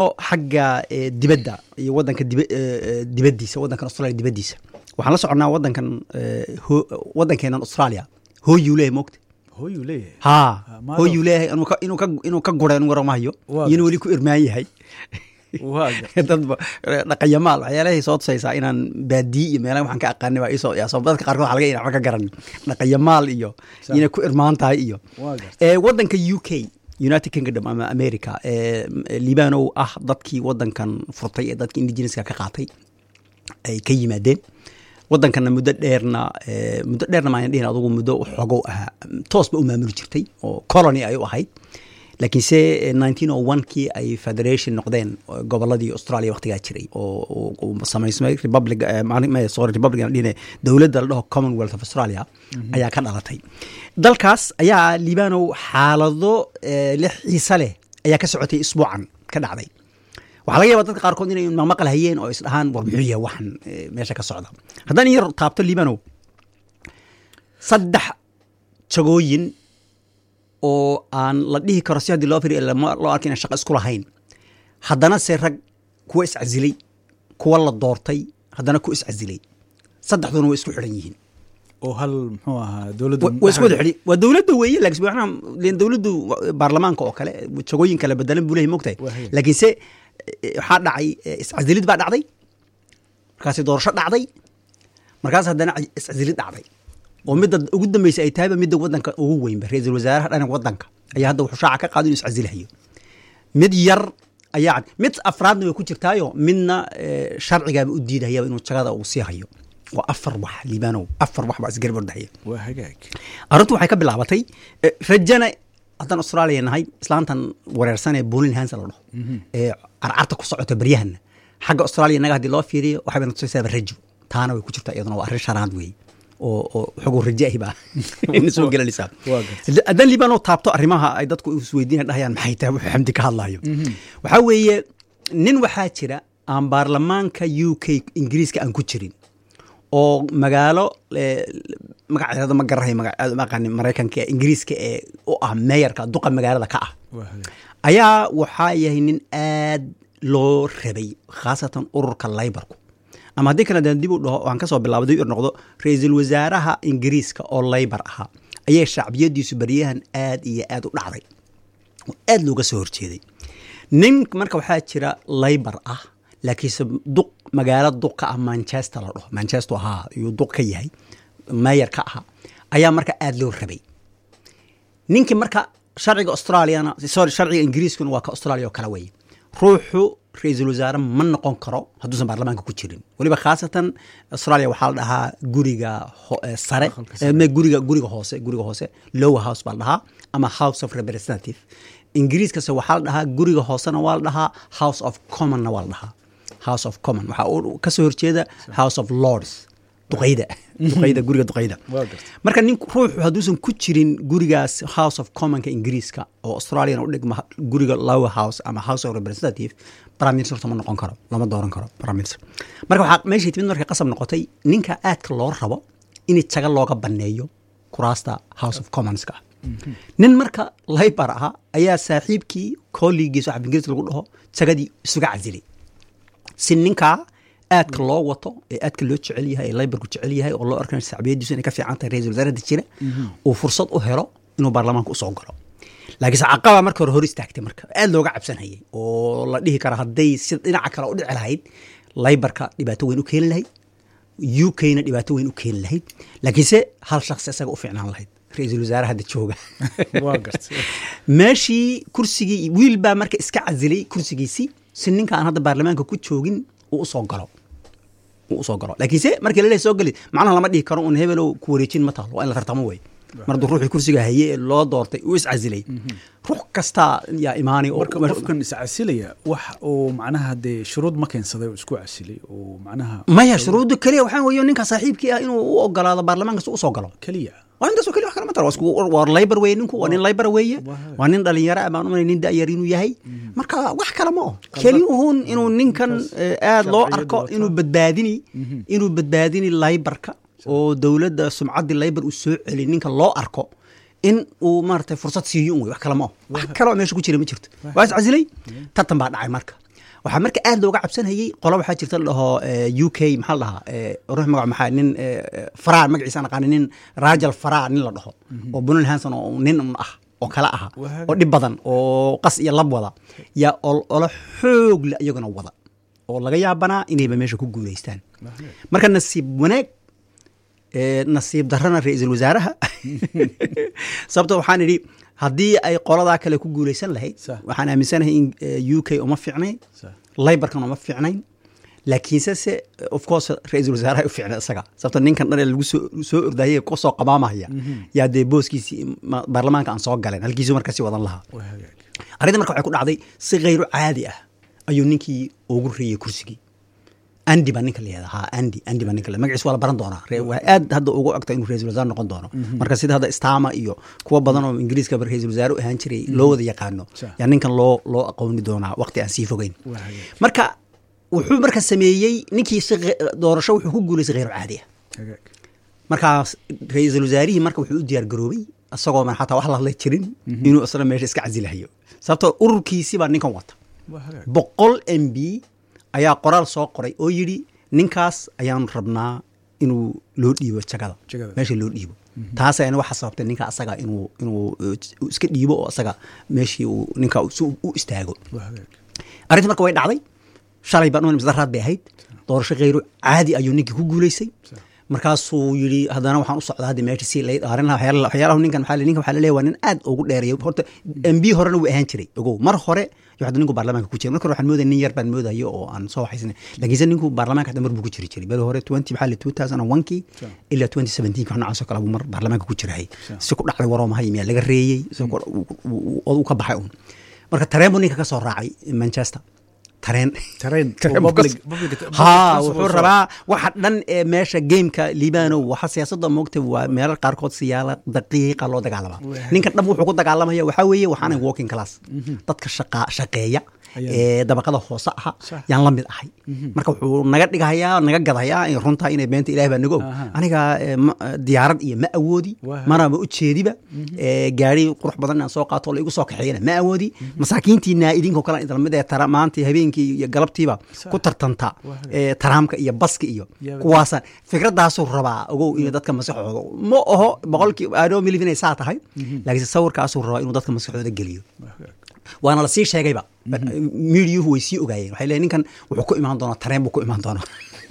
xagga dibadda iyo wadanka dibaddiisa wadankan australia dibaddiisa waxaan la soconnaa wadankan wadankeenan australia hooyuu leeyahay moogta hooyuu leeyahay ha hooyuu leeyahay inuu ka gura inuu waramahayo iyo inuu weli ku irmaan yahay dadba dhaqanyamaal waxyaalahay soo tusaysaa inaan baadiyi iyo meelaha waxaan ka aqaani baa isoo yaasoo dadka qaarkood waxa laga ina waxba ka garan dhaqanyamaal iyo inay ku irmaan tahay iyo wadanka u k united kingdom ama america libanow ah dadkii wadankan furtay ee dadka indigeneska ka qaatay ay ka yimaadeen wadankanna muddo dheerna muddo dheerna maan dhihin adugu muddo xogow ahaa toosba u maamuli jirtay oo colony ay u ahayd laakiinse nineteen o one kii ay federation noqdeen goboladii australia waktigaa jiray oo samaysmay republic sorry republic dhine dowladda la dhaho commonwealth of australia ayaa ka dhalatay dalkaas ayaa libanow xaalado lix xiise leh ayaa ka socotay isbuucan ka dhacday waxaa laga yaba dadka qaarkood inay maqmaqal hayeen oo isdhahaan war muxuu yahay waxan meesha ka socda haddaan in yar taabto libanow saddex jagooyin oo aan la dhihi karo si haddii loo firi loo arka inaan shaqa isku lahayn haddana se rag kuwa iscasilay kuwa la doortay haddana ku iscasilay saddexduna way isku xidhan yihiin oo hal muxuu ahaa dowladda waa isku wada xidhi waa dowladda weeye laakiin waxaan dowladdu baarlamaanka oo kale jagooyin kale bedelan buu leeyahay mogtahay laakiinse waxaa dhacay iscasilid baa dhacday markaasi doorasho dhacday markaas haddana iscasilid dhacday oo midda ugu dambeysa ay tahayba midda wadanka ugu weynba ra-iisul wasaaraha dhananka wadanka ayaa hadda wuxuu shaaca ka qaado inuu iscasilahayo mid yar ayaa mid afraadna way ku jirtaayo midna sharcigaaba u diidahayaba inuu jagada uu sii hayo waa afar wax liibanow afar wax baa isgarab ordahaya waa hagaag arrintu waxay ka bilaabatay rajana haddaan australia nahay islaantan wareersan ee bolin hansa la dhaho ee carcarta ku socota baryahana xagga australia naga haddii loo fiiriyo waxay bayna tusaysaaba rajo taana way ku jirtaa iyaduna waa arrin shanaad weeye oo oo xoguu rajo ahi baa ina soo gelanaysaa haddaan liibano taabto arrimaha ay dadku isweydiina dhahayaan maxay tahay wuxuu xamdi ka hadlayo waxaa weeye nin waxaa jira aan baarlamaanka u k ingiriiska aan ku jirin oo magaalo magaceeda ma garahay maqani maraykanka ingiriiska ee u ah meeyarka duqa magaalada ka ah ayaa waxaa yahay nin aad loo rabay khaasatan ururka laybarku ama haddii kale daan dib u dhaho aan kasoo bilaabo dib noqdo ra-iisul wasaaraha ingiriiska oo laybar ahaa ayay shacbiyadiisu baryahan aad iyo aad u dhacday oo aad looga soo horjeeday nin marka waxaa jira laybar ah laakiinse duq magaalo duq ka ah manchester la dhaho manchester ahaa ayuu duq ka yahay mayor ka ahaa ayaa marka aada loo rabay ninkii marka sharciga australiana sorry sharciga ingiriiskuna waa ka australia oo kale weeye ruuxu ra-iisul wasaare ma noqon karo hadduusan baarlamaanka ku jirin weliba khaasatan australia waxaa la dhahaa guriga sare guriga guriga hoose guriga hoose lower house baa la dhahaa ama house of representative ingiriiskase waxaa la dhahaa guriga hoosena waa la dhahaa house of commonna waa la dhahaa house of common waxaa uu kasoo horjeeda house of lords duqayda duqayda guriga duqayda marka nin ruuxu hadduusan ku jirin gurigaas house of commonka ingiriiska oo australiana u dhigma guriga lower house ama house of representative prime minister ma noqon karo lama dooran karo prime minister marka waxaa meeshay timid markay qasab noqotay ninka aadka loo rabo in jaga looga baneeyo kuraasta house of commonska nin marka laybar ahaa ayaa saaxiibkii kolligiis waxa ingiriis lagu dhaho jagadii isuga casilay si ninkaa aadka loo wato ee aadka loo jecel yahay ee laybarku jecel yahay oo loo arkan shacbiyadiisu inay ka fiican tahay ra-isul wasaarada jira uu fursad u helo inuu baarlamaanka usoo galo laakiinse caqaba marka hore hor istaagtay marka aad looga cabsanayay oo la dhihi kara hadday si dhinaca kale u dhici lahayd laybarka dhibaato weyn u keeni lahayd u k-na dhibaato weyn u keeni lahayd laakiinse hal shakhsi isaga u fiicnaan lahayd ra-iisul wasaare hadda jooga meeshii kursigii wiil baa marka iska casilay kursigiisii si ninka aan hadda baarlamaanka ku joogin uu usoo galo uu usoo galo laakiinse markii laleeyahay soo geli macnaha lama dhihi karo un hebelow ku wareejin ma taalo waa in la tartamo wey mar hadduu ruuxii kursiga haye ee loo doortay uu iscasilay ruux kastaa yaa imaanay marka qofkan iscasilaya wax uu macnaha dee shuruud ma keensaday oo isku casilay oo macnaha maya shuruudda keliya waxaa weeye ninka saaxiibkii ah inuu u ogolaado baarlamaanka si usoo galo keliya waa intaasoo keliya wax kale ma taro waa laybar weeye ninku waa nin laybar weeye waa nin dhalinyaro ah baan umanay nin da'yar inuu yahay marka wax kale ma oh keli uhun inuu ninkan aad loo arko inuu badbaadini inuu badbaadini laybarka oo dowladda sumcaddii laybar uu soo celi ninka loo arko in uu maaragtay fursad siiyo un wey wax kale ma oh wax kale oo meesha ku jira ma jirto waa is casilay tartan baa dhacay marka waxaa marka aad looga cabsanayay qola waxaa jirta la dhaho u k maxaa la dhahaa eh, ruux magac maxaa nin eh, faraa magaciisa aan aqaani nin rajal faraa nin la dhaho oo bunal hanson oo nin un ah oo kale aha Waa oo dhib badan oo qas iyo lab wada yaa ol- olo xoog le iyaguna wada oo laga yaabanaa inayba meesha ku guulaystaan marka nasiib wanaag ee, nasiib darrana ra-iisul wasaaraha sababto waxaan idhi haddii ay qoladaa kale ku guulaysan lahayd Sax. waxaan aaminsanahay in eh, u k uma fiicnayn Sax. laybarkan uma fiicnayn laakiinse se of course ra-iisul wasaaraha u fiicna isaga sababto ninkan dhan ee lagu soo soo ordayay kusoo qabaamaya yaa dee booskiisii ma- baarlamaanka aan soo galeen halkiisu markasi wadan lahaa waa hagaag arrinta marka waxay ku dhacday si khayru caadi ah ayuu ninkii ugu reeyey kursigii andi baa ninka layihahda ha andi andi baa ninka le magaciis waa la baran doonaa Re- waa aad hadda ugu ogta inuu ra-isul wasaare noqon doono marka sida hadda stama iyo kuwa badan oo ingiriiska ba ra-isul wasaare u ahaan jiray loo wada yaqaano Sure. yaa ninkan loo loo aqooni doonaa waqti aan sii fogeyn waa hagaag marka wuxuu marka sameeyey ninkii si ghe- doorasho wuxuu ku guulaystay khayru caadi ah hagaag markaas ra-iisul wasaarihii marka wuxuu u diyaar garoobay isagoo man xataa wax la hadla jirin inuu isna meesha iska casilahayo sababtoo ururkiisii baa ninkan wata waa hagaag boqol m b ayaa qoraal soo qoray oo yidhi ninkaas ayaanu rabnaa inuu loo dhiibo jagada Jagada. meesha loo dhiibo taas ayana waxa sababtay ninka asaga inuu inuu uh, iska dhiibo oo asaga meeshii uu ninka si uu u istaago waa hagaag arrinta marka way dhacday shalay baan misdaraad bay ahayd doorasho khayru caadi ayuu ninkii ku guulaysay markaasuu yidhi haddana waxaan u socdaa hadda meesha si lay dhaarin lahaa waxyaala- waxyaalahu ninkan waxaa la- ninkan waxaa la leeyahay waa nin aad ugu dheereeyo horta m b horena wuu ahaan jiray ogow mar hore iyo hadda ninku baarlamaanka ku jira marka hore waxaan moodaya nin yar baan moodayo oo aan soo waxaysnay laakiinse ninku baarlamaanka hadda mar buu ku jiri jiray beri hore twenty maxaa la two thousand and one kii Sure. ilaa twenty seventeen wax noocaas oo kale buu mar baarlamaanka ku jirayay Sure. si ku dhacday waroo mahay miyaa laga reeyey si ku- uu- uu- uu ka baxay un marka tareen buu ninka ka soo raacay manchester tareen tareen Tareen oo buu ka- public- public- public ha transport wuxuu soo- rabaa waxa dhan ee meesha gameka liibano waxa siyaasadda moogta waa meelo qaarkood siyaala daqiiqa loo dagaalama Waa. ninkan dhab wuxuu ku dagaalamaya waxaa weeye waxaanay walking class dadka shaqa shaqeeya Ayaa. ee dabaqada hoose aha Sax. yaan la mid ahay marka wuxuu naga dhigahayaa naga gadayaa in runtaa inay beenta ilaah baa naga og Aha. aniga ee, ma- diyaarad iyo ma awoodi Waa. maraba u jeediba ee, gaari qurux badan inaan soo qaato oo la igu soo kaxeeyana ma awoodi masaakiintiina idinkoo kale idin lamid ee tara maanta habeenkii iyo galabtiiba Sax. ku tartanta Waa. ee, taraamka iyo baska iyo Yaa- kuwaasaan fikradaasuu rabaa ogow inay dadka maskaxooda ma oho boqolkii adoo milif inay saa tahay laakiinse sawirkaasuu rabaa inuu dadka maskaxooda geliyo waa hagaag waana lasii sheegayba miidiyuhu way sii ogaayeen waxay leeyihin ninkan wuxuu ku imaan doonaa tareen buu ku imaan doonaa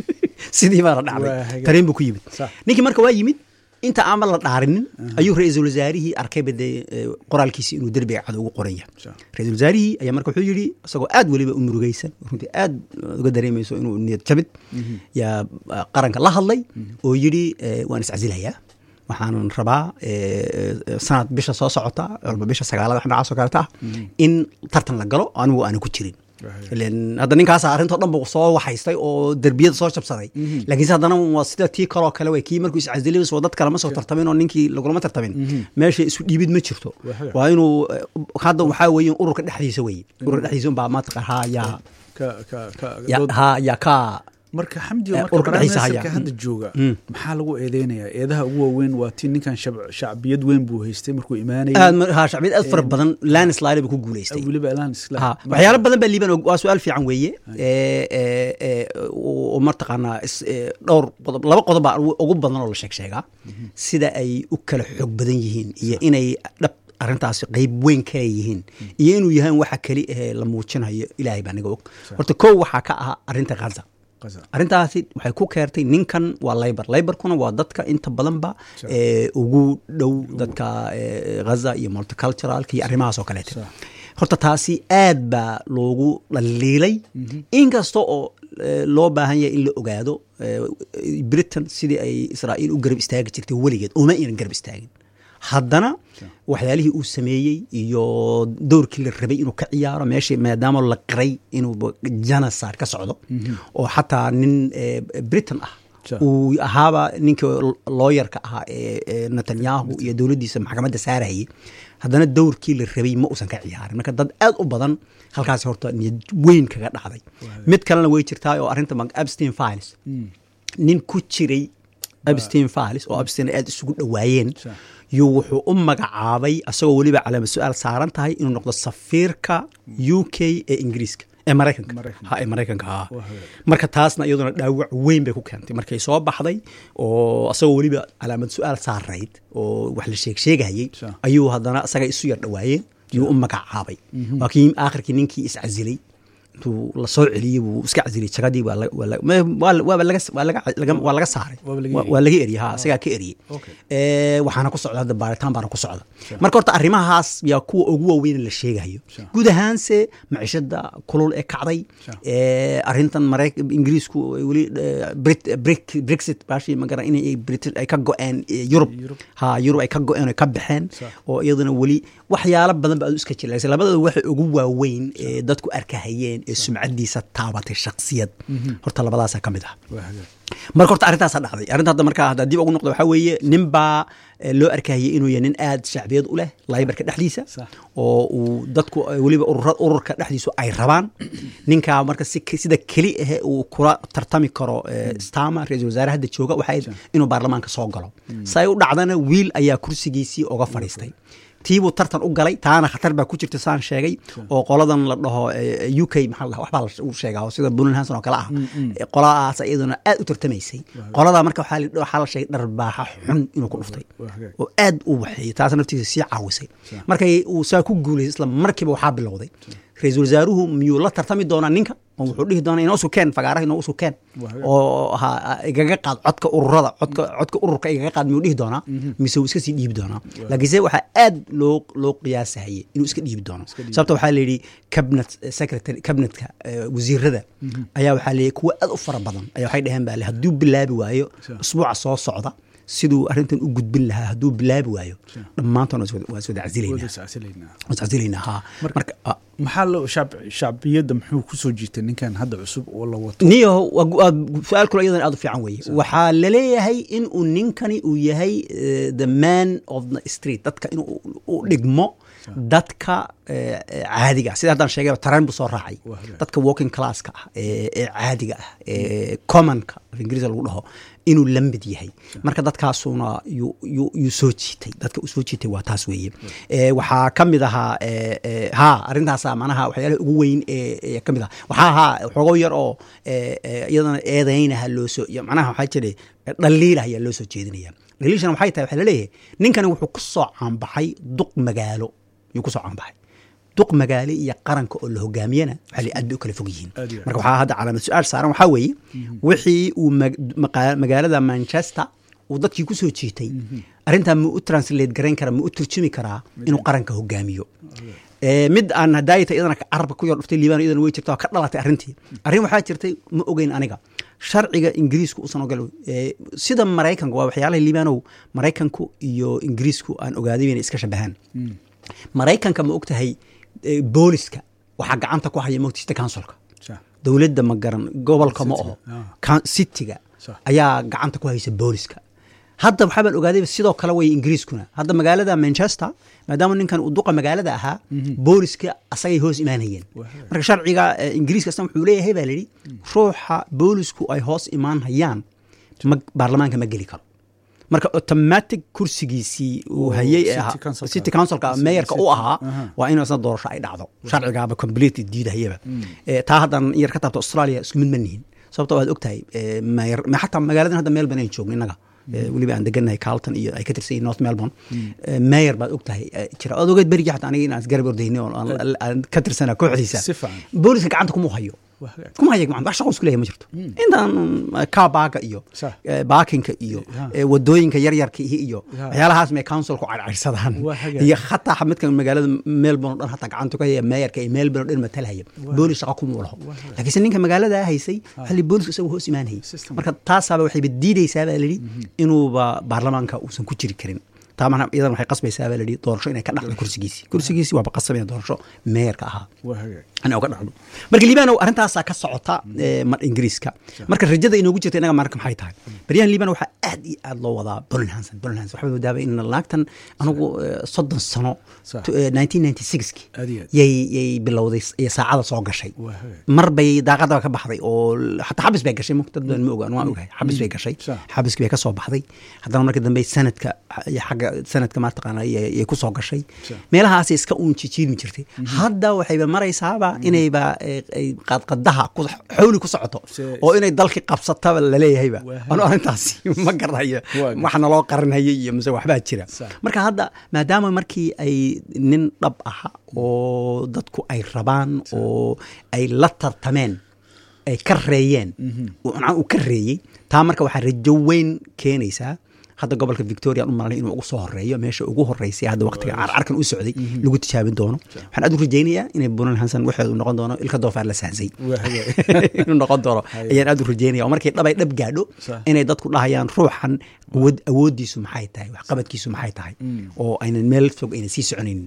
sidii baana Waa dhacday hagaag. tareen buu ku yimid Sax. ninkii marka waa yimid inta aan la dhaarinin ayuu ra-iisul wasaarihii arkayba dee eh, qoraalkiisi inuu derbiga cad ugu qoran yahay Sax. ra-isul wasaarihii ayaa marka wuxuu yidhi isagoo aad weliba u murugaysan runtii aad uga dareemayso inuu niyad jabid yaa ah, qaranka la hadlay oo yidhi eh, waan iscasilayaa waxaan rabaa eh, eh, sanad bisha soo socota walba bisha sagaalada wax noocaas oo kaleta ah in tartan la galo anigu aanan ku jirin Right. ileen hadda ninkaas arrintoo dhan buu soo waxaystay oo derbiyada soo jabsaday laakiinse haddana waa sida tii kaloo kale wey kii markuu iscasilay soo dad kale ma soo tartamin oo ninkii lagulama tartamin meesha isu dhiibid ma jirto Waa hagaag. waa inuu eh, hadda waxaa weeye ururka dhexdiisa weye ururka dhexdiisa unbaa maataqa ha yaa ka ka ka ya- dood- ha yaa ka marka xamdi Eh, marka ururka dhexdiisa barnaamijka haya. hadda jooga Mm. maxaa lagu eedeynayaa eedaha ugu waaweyn waa tii ninkan shab- shacbiyad weyn buu haystay markuu imaanayay aad ma- ha shacbiyad aad fara badan landslide buu ku guulaystay weliba elaan isla ha waxyaalo badan baa liiban waa su-aal fiican weeye ee, ee, ee, oo martaqaanaa is- ee, dhowr qodob laba qodob baa ugu ugu badan oo la sheeg sheegaa sida ay u kala xoog badan yihiin iyo inay dhab arrintaasi qeyb weyn ka leeyihiin iyo inuu yahay waxa keli ahee la muujinayo ilaahay baa naga og horta kow waxaa ka ah arrinta ghaza Gaza. arrintaasi waxay ku keertay ninkan waa laybar laybarkuna waa dadka inta badanba Sure. ee, ugu dhow dadka ee, ghaza iyo multiculturalka iyo arrimahaas oo kaleeta Sure. horta taasi aad baa loogu dhaliilay inkasta oo eh, loo baahan yahay in la ogaado eh, britain sidii ay israa'iil u garab istaagi jirtay weligeed uma aynan garab istaagin haddana waxyaalihii uu sameeyey iyo dowrkii la rabay inuu ka ciyaaro meeshii maadaama la qiray inuu janasar ka socdo oo xataa nin eh, britain ah Sure. uu ahaaba ninka looyarka ahaa ee ee netanyahu iyo dowladdiisa maxkamadda saarayay haddana dowrkii la rabay ma uusan ka ciyaarin marka dad aad u badan halkaasi horta niyad weyn kaga dhacday mid kalena way jirtaa oo arrinta mag- abstein files nin ku jiray abstein files oo abstein aad isugu dhowaayeen Sure. yuu wuxuu u magacaabay asagoo weliba calaama su-aal saaran tahay inuu noqdo safiirka u k ee ingiriiska ee maraykanka Maraykanka. ha ee maraykanka ha Waa hagaag. marka taasna iyaduna dhaawac weyn bay ku keentay markay soo baxday oo asagoo weliba calaamad su-aal saarayd oo wax la sheeg sheegayey Sure. ayuu haddana isaga isu yar dhawaayeen yuu u magacaabay waa kii aakhirkii ninkii iscasilay intuu la soo celiyey buu iska casilay jagadii waa la- waa la- ma- waa- waaba laga- waa laga- laga- waa laga saaray Waaba laga Waa- eriyey. waa laga eriyey ha isagaa ka eriyey Okay. Eh, waxaana ku socda hadda baaritaan baana ku socda marka horta arrimahaas yaa kuwa ugu waaweyn la sheegayo Sure. guud ahaanse maciishada kulul ee kacday Sure. Eh, arrintan marayk ingiriisku ay weli eh, Brit- Brit- brexit baashi magara inay Brit- ay ka go-een eh, yurub Yurub. ha yurub ay ka go-een oo ay ka baxeen Sure. oo iyaduna weli waxyaalo badan ba aad iska jilaysa labadooda waxa ugu waaweyn ee dadku arkahayeen ee sumcadiisa taabatay shaksiyad horta labadaasa ka mid ah waa hagaag marka horta arrintaasa dhacday arrinta hadda markaa hadda dib ugu noqdo waxaa weeye nin baa eh, loo arkayay inuu yahay nin aad shacbiyad u leh laybarka dhexdiisa Sax. oo uu dadku eh, weliba urura ururka dhexdiisu ay rabaan ninkaa marka si sida keli ahe uu kula tartami karo eh, stama ra-iisul wasaare hadda jooga waxay inuu baarlamaanka soo galo say u dhacdana wiil ayaa kursigiisii oga fadhiistay tiibuu tartan u galay taana khatar baa ku jirta saan sheegay oo qoladan la dhaho eh, u k maxaa la dhahaa, waxbaa la u sheegaa oo sida bunal hanson oo kale ah Eh, qoladaas iyaduna aad u tartamaysay qoladaa marka waxaa la- waxaa la sheegay dharbaaxa xun inuu ku dhuftay waa hagaag. oo aad u waxeeyey taas naftiisa sii caawisay markay uu saa ku guulaysay isla markiiba waxaa bilowday ra-iisul wasaaruhu miyuu la tartami doonaa ninka oo wuxuu dhihi doonaa inoo sukeen fagaaraha inoo sukeen Waa hagaag. oo ha igaga qaad codka ururada codka codka ururka igaga qaad miyuu dhihi doonaa mise uu iska sii dhiibi doonaa laakiinse waxaa aad loo loo qiyaasahayay inuu iska dhiibi doono dhiibi. sababta waxaa la yidhi cabinet secretary cabinetka eh, wasiirada ayaa waxaa leeyahy kuwa aad u fara badan ayaa waxay dhaheen baa le hadduu bilaabi waayo Sure. usbuuca soo socda siduu arrintan u gudbin lahaa hadduu bilaabi waayo Sure. dhammaantoon waa iswada Wada casilaynaa iscasilaynaa. waa iscasilaynaa ha Marka- marka ah, maxaa loo shacb shacbiyadda muxuu ku soo jiitay ninkan hadda cusub oo la wato niyo waa gu- waa su-aal kule iyadan aad u fiican weeye waxaa laleeyahay in uu ninkani uu yahay eh, the man of the street dadka inuu u- u dhigmo dadka eh, eh, caadiga ah sida haddaan sheegay tareen buu soo raacay Waa hagaag. dadka walking classka ah ee ee caadiga ah ee commonka af ingiriisa lagu dhaho inuu la mid yahay marka dadkaasuna yuu yuu- yuu soo jiitay dadka uu soo jiitay waa taas weeye Eh, waxaa ka mid ahaa eh, eh, ha arrintaasa manaha waxyaalaha ugu weyn ee ee ka mid ah waxaa ahaa xogo yar oo eh, eh, iyadana eedaynaha loo soo iyo macnaha waxaa jira dhaliilah ayaa loo soo jeedinaya dhaliilshana waxay tahay waxaa laleeyahay ninkani wuxuu ku soo caanbaxay duq magaalo yuu ku soo caanbaxay duq magaale iyo qaranka oo la hogaamiyana waxaa la aad bay u kala fog yihiin Aad iyo aad. marka waxaa hadda calaamad su-aal saaran waxaa weeye wixii uu mag- maqa- magaalada manchester uu dadkii ku soo jiitay arrintaa ma u translate garayn karaa ma u turjumi karaa inuu qaranka hogaamiyo Eh, mid aan hadaayata iyadana carabka ku yar dhuftay liibaan iyadana way jirta oo ka dhalatay arrintii arrin waxaa jirtay ma ogeyn aniga sharciga ingiriisku usan ogol eh, sida maraykanka waa waxyaalaha liibaanow maraykanku iyo ingiriisku aan ogaaday inay iska shabahaan maraykanka ma ogtahay eh, booliska waxaa gacanta ku haya mogtista councilka Sax. dowladda ma garan gobolka ma oho Ah. Ka- cityga Sax. ayaa gacanta ku haysa booliska hadda waxaa baan ogaaday sidoo kale way ingiriiskuna hadda magaalada manchester maadaama ninkan uu duqa magaalada ahaa booliska asagay hoos imaanayeen Waa. marka sharciga eh, ingiriiska asna wuxuu leeyahay baa layidhi ruuxa boolisku ay hoos imaan hayaan ma- baarlamaanka ma geli karo marka automatic kursigiisii uu Oo, hayay ee city ahaa- councilka. city councilka City- meeyarka u city. ahaa Aha. waa in isna doorasho ay dhacdo sharcigaaba completely diidahayaba Eh, taa haddan yar ka taabto australia isku mid ma nihin sababto waad ogtahay eh, mayor- ma- xataa magaaladan hadda melbourne aynu joogno innaga Eh, weliba aan degannahay carlton iyo ay ka tirsan yihiin north melbourne Eh, mayor baad ogtahay eh, jira oad ogeed berigii xataa aniga inaan isgarab ordayni oo aan- aan ka tirsana kooxdiisa Si fiican. booliska gacanta kuma hayo Waa hagaag. kuma haya gacanta wax shaqo isku leeyahay ma jirto intaan kaa baaga iyo Sax. eh, baakinka iyo Ha. eh, wadooyinka yaryarka ihi iyo Ha. waxyaalahaas may councilku cadcadsadaan Waa hagaag. iyo hataa midkan magaalada melbourne oo dhan hataa gacanta ku haya meeyarka iyo melbourne oo dhan matalhaya boolis shaqa kuma laho laakiinse ninka magaalada haysay xalli boolisku isagu hoos imaanayay System. marka taasaaba waxayba diidaysaa baa layidhi inuuba baarlamaanka uusan ku jiri karin taa mana iyadan waxay qasbaysaa baa layidhi doorasho inay ka dhacdo kursigiisii kursigiisii waaba qasabaya doorasho meeyarka ahaa waa hagaag in uga dhacdo marka liibanow arrintaasaa ka socota eh, mar ingiriiska marka rajada inoogu jirta inaga marka maxay tahay baryahan liban waxaa aad iyo aad loo wadaa bolin hanson bolin hanson waxaa moodaaba in laagtan anigu eh, soddon sano Sax. to- eh, 1996 Aad iyo aad. yay yay bilowday s- iyo saacada soo gashay Waa hagaag. mar bay daaqadaba ka baxday oo l- xataa xabis bay gashay dad badan ma ogaan waan ogahay xabis bay gashay Sax. xabiskii bay ka soo baxday haddana markii dambe sanadka iyo xagga sanadka maataqaana yay ku soo gashay Sax. meelahaasay iska uun jijiilmi jirtay hadda waxayba maraysaaba inayba eh, ay qadqadaha ku- xawli ku socoto Se- oo inay dalkii qabsataba laleeyahayba Waa anu arrintaasi ma garanayo Waa wax naloo qarinhayo iyo mise waxbaa jira Sax. marka hadda maadaama markii ay nin dhab aha oo dadku ay rabaan oo ay la tartameen ay ka reeyeen uu macnaha uu ka reeyey taa marka waxaa rajo weyn keenaysaa hadda gobolka victoria aan u malanay inuu ugu soo horeeyo meesha ugu horeysay hadda waqtiga carcarkan u socday lagu tijaabin doono waxaan aad u rajaynayaa inay bunan hansan waxeedu noqon doono ilka doofaar la sahsay Waa hagaag. inuu noqon doono Haye. ayaan aad u rajaynaya oo markay dhabay dhab gaadho Sax. inay dadku dhahayaan ruuxan awood awoodiisu maxay tahay waxqabadkiisu maxay tahay oo aynan meel fog aynan sii soconaynin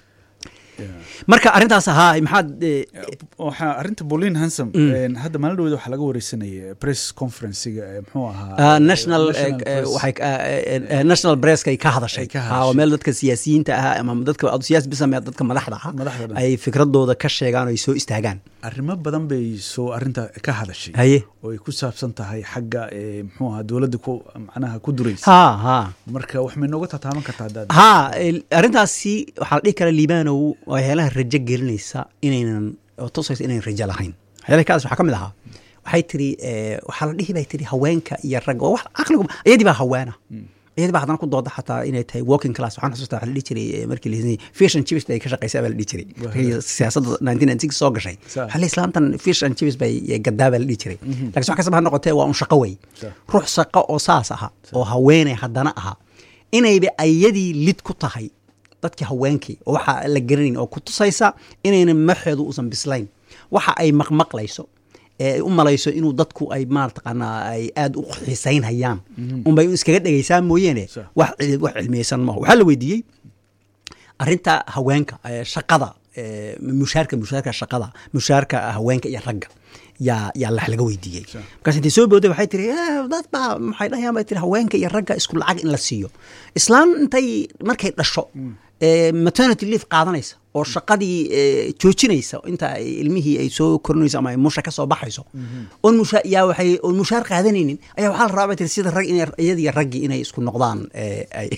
marka arrintaas ahaa maxaad eh, waxaa arrinta bolin hansom hadda maalin dhaweed waxaa laga wareysanaya press conferencega ee muxuu ahaa ah, national eh, eh, press. waxay ah, eh, eh, national presskay ka hadashay Ay ka Ah, hadashay. oo meel dadka siyaasiyiinta ah ama dadka siyaasi bisame dadka madaxda ah Madaxda dhan. ay fikradooda ka sheegaan oo ay soo istaagaan arrimo badan bay soo arrinta ka hadashay haye oo ay ku saabsan tahay xagga ee muxuu ahaa dowladda ku macnaha ku duraysa ha ha marka wax may nooga tataaban kartaa haddaad ha el- arrintaasi waxaa la dhihi karaa liibanow waa heelaha rajo gelinaysa inaynan oo tusaysa inaynan rajo lahayn waxyaalaha kaas waxaa ka mid ahaa waxay tiri eh, waxaa la dhihi bay tiri haweenka iyo ragga oo wax caqligu iyadii baa haweena iyadii baa haddana ku dooda xataa inay tahay walking class waxaan xasuustaa waxaa la dhihi jiray eh, markii la fish and chips bay ka shaqaysay baa la dhihi jiray markii siyaasadda 1996 soo gashay Sa- waxaa la islaantan fish and chips bay gadaa baa la dhihi jiray laakiin wax kastaba ha noqotee waa un shaqo wey Sa- ruux shaqo oo saas aha oo haweeney haddana aha inayba ayadii lid ku tahay dadkii haweenkii oo waxa la garanayn oo ku tusaysa inaynan maxeedu uusan bislayn waxa ay maqmaqlayso ee ay u malayso inuu dadku ay maartaqaanaa ay aad u xiisaynhayaan unbay iskaga dhegaysaa mooyeene Sa- wax cil- wax cilmiyeysan maaha waxaa la weydiiyey arrinta haweenka ee shaqada ee mushaarka mushaarka shaqada mushaarka haweenka iyo ragga yaa yaa lax laga weydiiyey Sure. markaas intay soo booday waxay tiri "Eh, dad baa maxay dhahayaan bay tiri haweenka iyo ragga isku lacag in la siiyo islaan intay markay dhasho ee maternity leave qaadanaysa oo shaqadii ee, joojinaysa inta ay ilmihii ay soo korinayso ama ay musha ka soo baxayso oon musha yaa waxay oon mushaar qaadanaynin ayaa waxaa la rabaa bay tiri sida rag inay iyadiyo raggii inay isku noqdaan ee, ay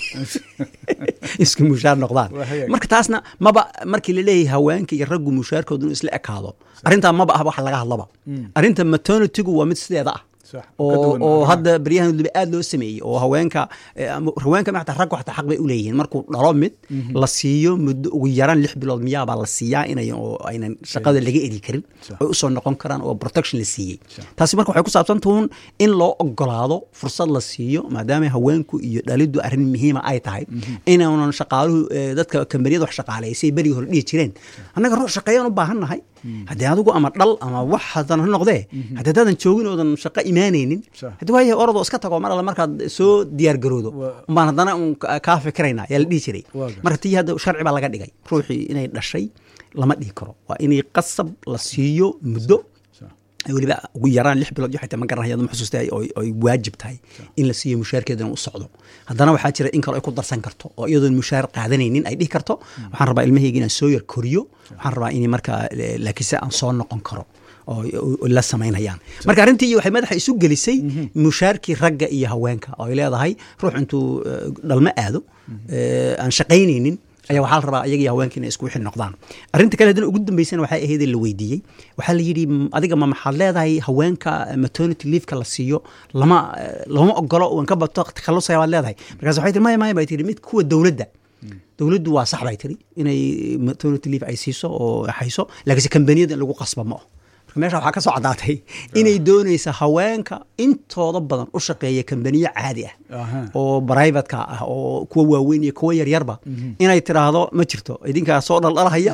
isku mushaar noqdaan Waa hagaag. marka taasna maba markii la leeyahay haweenka iyo raggu mushaarkoodu inuu isla ekaado arrintaa maba ah wax laga hadlaba arrinta maternitygu waa mid sideeda ah Sax, ka oo duwan oo maaha. hadda beryahan waliba aad loo sameeyey oo haweenka eh, ama haweenka xataa raggu xataa xaq bay u leeyihiin markuu dhalo mid la siiyo muddo ugu yaraan lix bilood miyaabaa la siiyaa inay oo aynan shaqada laga eri karin Sax. oy usoo noqon karaan oo protection la siiyey taasi marka waxay ku saabsan tuun in loo ogolaado fursad la siiyo maadaama haweenku iyo dhalidu arrin muhiima ay tahay inaanan shaqaaluhu eh, dadka kambaniyada wax shaqaaleysay berigi hore dhihi jireen annaga ruux shaqeeyaan u baahan nahay haddii adigu ama dhal ama wax hadan ha noqdee haddii haddaadan joogin oodan shaqo imaanaynin Sax. haddii waayahay orodoo iska tago mar alle markaad soo diyaar garoodo Waa- umbaan haddana un ka- kaa fikiraynaa yaa la dhihi jiray Waa gartay. marka tii hadda sharci baa laga dhigay ruuxii inay dhashay lama dhihi karo waa inay qasab la siiyo muddo Sax. ay weliba ugu yaraan lix bilood iyo xitaa ma garanaya ma xusuusta oo ay waajib tahay in la siiyo mushaarkeedana u socdo haddana waxaa jira in kale ay ku darsan karto oo iyadoon mushaar qaadanaynin ay dhihi karto waxaan rabaa ilmahayga inaan soo yar koriyo waxaan rabaa inay markaa eh, laakiinse aan soo noqon karo oo oo la samaynayaan marka arrintii waxay madaxa isu gelisay mushaarkii ragga iyo haweenka oo ay leedahay ruux intuu eh, dhalmo aado eh, aan shaqaynaynin ayaa waxaa la rabaa iyaga iyo haweenka inay isku wixi noqdaan arrinta kale haddana ugu dambeysana waxay ahayd la weydiiyey waxaa la yidhi "M- adiga ma maxaad leedahay haweenka eh, maternity leave-ka la siiyo lama eh, lama ogolo waan ka bato takhalusaya baad leedahay markaas waxay tiri maya maya bay tiri mid kuwa dowladda dowladdu waa sax bay tiri inay maternity leave ay siiso oo hayso laakiinse kambaniyada in lagu qasba ma aho marka meesha waxaa ka soo caddaatay inay doonaysa haweenka intooda badan u shaqeeya kambaniyo caadi ah Aha. oo brivatka ah oo kuwa waaweyn iyo kuwa yaryarba inay tiraahdo ma jirto idinkaa soo dhaldhalahaya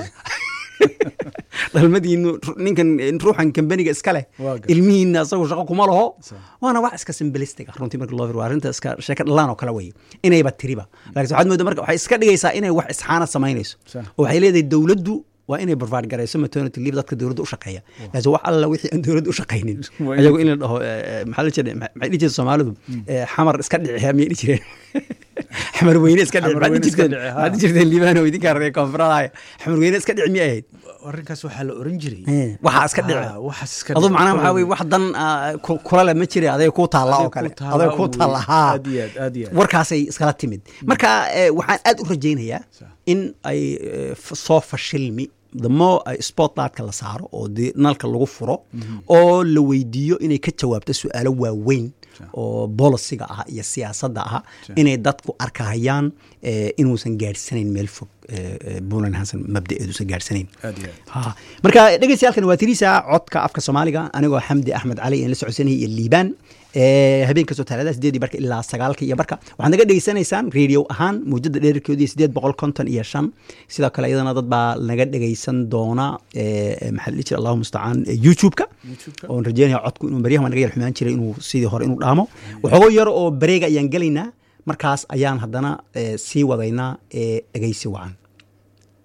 dhalmadiinu ninkan ruuxan kambaniga iska leh Waa gartay. ilmihiina asagu shaqo kuma laho Sax. waana wax iska simbilistic ah runtii marka loo fiiriyo waa arrinta iska sheeka dhalaan oo kale weye inayba tiriba laakiin waxaad moodaa marka waxay iska dhigaysaa inay wax isxaana samaynayso Sax. oo waxay leedahay dowladdu waa inay provide garayso maternity leave dadka dowladda u shaqeeya laakiin wax alla wixii aan dowladda u shaqaynin Waa ayagu in la dhaho eh, eh, maxaa la jiray maxay dhihi jireen soomaalidu Eh, xamar iska dhici miyay dhihi jireen xamar weyne iska dhici Xamar maxaad weyne dhihi iska jirteen dhici, ha. maxaad dhihi jirteen liibaan oo idinkaa reer koonfuradaaya xamar weyne iska dhici miyay ahayd arrinkaas waxaa la oran jiray Eh, waxaa iska dhici Ah, waxaas iska aduu dhici. macnaha waxaa weye wax dan ah, ku- kula le ma jira adayga kuu taalla oo Adiga kale ku taalla adayga kuu weye. taalla haa Aad iyo aad, aad iyo aad. warkaasay iskala timid marka eh, waxaan aad u rajaynayaa Sax. in ay eh, f- soo fashilmi the more ay spotlightka la saaro oo dee nalka lagu furo oo la weydiiyo inay ka jawaabto su-aalo waaweyn oo bolisiga ah iyo siyaasadda ah inay dadku arkahayaan eh, inuusan gaadhsanayn meel fog eh, eh, puntland hanson mabdaeeduusan gaadhsanayn aad iyo aad Ha. marka dhegeystayaalkan waa tirisa codka afka soomaaliga anigoo xamdi axmed cali aan la socodsanayay iyo liibaan Eh, habeen kastoo talaadada sideedii barka ilaa sagaalka iyo barka waxaad naga dhegeysanaysaan radio ahaan muujada dheerarkeedu iyo sideed boqol konton iyo shan sidoo kale iyadana dad baa naga dhegeysan doona eh, maxaa la dhihi jira allahu mustacaan eh, youtube-ka YouTube-ka. oon rajeynaya codku inuu baryahan waa naga yar xumaan jiray inuu sidii hore inuu dhaamo waxoogo yar oo bareega ayaan gelaynaa markaas ayaan haddana eh, sii wadaynaa eh, dhegeysi wacan